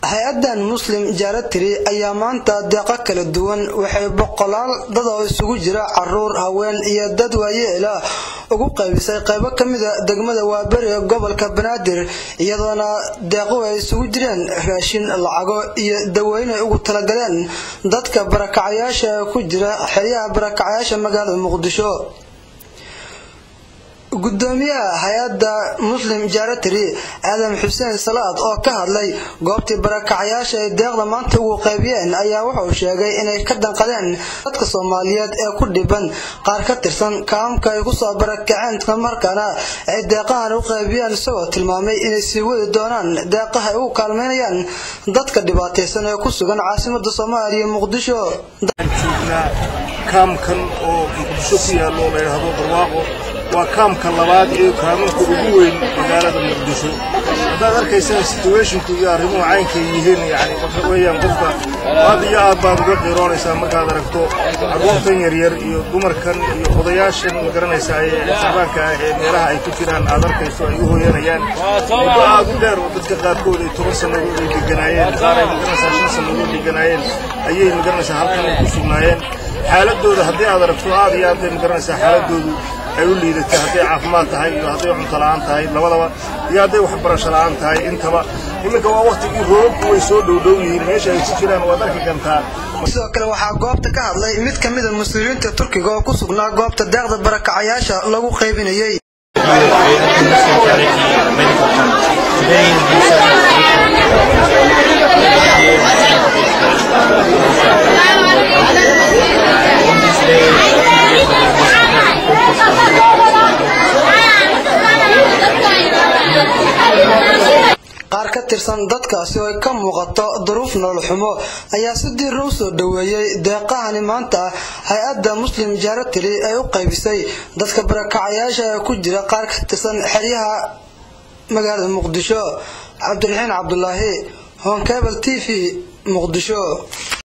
hay-adan muslim jaratiri ayaa maanta deeqo kala duwan waxay boqolaal dad oo isugu jira caruur haween iyo dad waayeela ugu qaybisay qaybo ka mida degmada waaberi ee gobolka banaadir iyadoona deequ ay isugu jireen raashin lacago iyo dawooyin ay ugu talagaleen dadka barakacayaasha ee ku jira xeryaha barakacayaasha magaalada muqdisho gudoomiyaha hay-adda muslim jaratiri aadan xuseen salaad oo ka hadlay goobtii barakacayaasha ay deeqda maanta ugu qaybiyeen ayaa wuxuu sheegay inay ka danqadeen dadka soomaaliyeed ee ku dhiban qaar ka tirsan kaamka ay kusoo barakaceen islamarkaana ay deeqahan u qaybiyeen isagoo tilmaamay inay sii wadi doonaan deeqaha ay ugu kaalmeynayaan dadka dhibaataysan ee ku sugan caasimada soomaaliya muqdisho kaamkan oo muqdisho ku yaallo la yidhaahdo barwaaqo waa kaamka labaad ee kaamanka ugu weyn magaalada muqdisho haddaad arkaysaan situationku iyo arrimuhu caynkay yihiin yani waxa weeyaan qofka aad iyo aad baad uga qiiroonaysaa markaad aragto carruurtan yaryar iyo dumarkan iyo odayaashan ma garanaysaa ee sabaanka ah ee meelaha ay ku jiraan aad arkayso ay u hooyanayaan muddo aad u dheer oo dadka qaarkood ay toban sannadood ay deganaayeen qaar ay magaranaysaa shan sannadood deganaayeen ayay magaranaysaa halkan ay ku sugnaayeen xaaladooda haddii aad aragto aad iyo aad bay magaranaysaa xaaladoodu ay u liidatay hadday caafimaad tahay iyo hadday cunto la'aan tahay labadaba iyo hadday waxbarasho la'aan tahay intaba iminka waa waktigii roobabku way soo dhowdhow yihiin meesha ay ku jiraan waad arki kartaa sidoo kale waxaa goobta ka hadlay mid ka mida mas-uuliyiinta turkiga oo ku sugnaa goobta deeqda barakacayaasha lagu qaybinayay qaar ka tirsan dadkaasi oo ay ka muuqato duruuf nolol xumo ayaa si diira u soo dhoweeyey deeqahani maanta hay-adda muslim jaratiri ay u qaybisay dadka barakacayaasha ee ku jira qaar ka tirsan xeryaha magaalada muqdisho cabdiraxiin cabdulaahi honkebel t v muqdisho